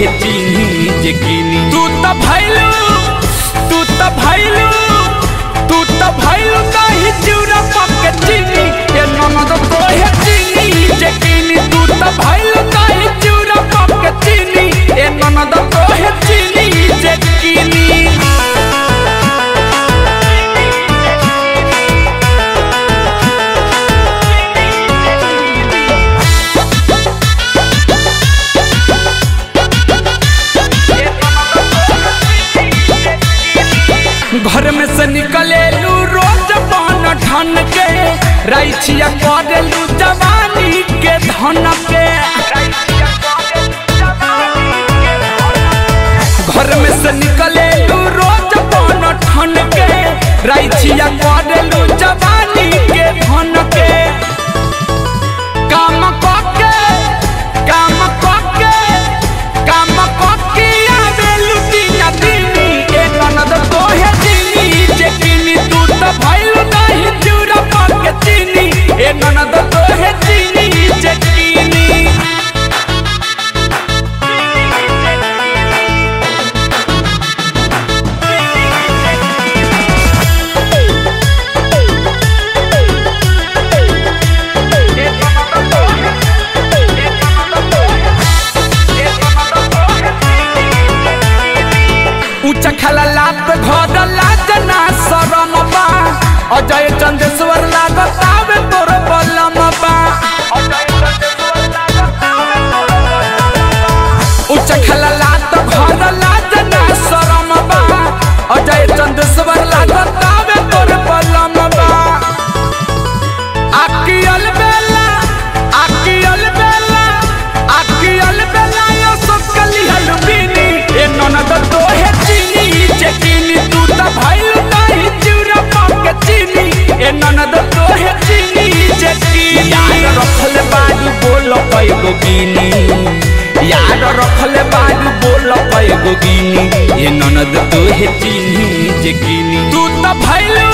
हे चिन्ही जे किनी तू त भैलू तू त भैलू तू त भैलू नहीं चिउरा पके चिनी ए ननद तो हे चिन्ही जे किनी तू त भैलू नहीं चिउरा पके चिनी ए ननद तो हे चिन्ही जे किनी घर में से निकले लू रोज पान ठन के रैछिया करेलू जवानी के धन के घर में से निकले लू रोज पान ठन के रैछिया करेलू जवानी के धन के काम कके काम कके काम कके आवेलू दिना दिनी ए ननद तोहे दिनी जे किनी तू त भइल नहीं चूरा पके चिनी ए ननद तोहे दिनी जे किनी ऊंचा खाला लात घर लाजना शरम बा अजय चंदेश्वर लागत आवे तोर बलम बा ऊंचा खाला लात घर लाजना शरम बा अजय चंदेश्वर लागत आवे तोर बलम बा आकियल बेला आकियल बेला आकियल बेला यो सकली हलबिनी ए ननद तो हे चीनी जे किनी तू त भइल नहीं चिउरा पके चीनी ए ननद तो हे चीनी जे किनी यार रखले बाजू बोल पैगो गिनी यार रखले बाजू बोल पैगो गिनी ए ननद तो हे चीनी जे किनी तू त भइल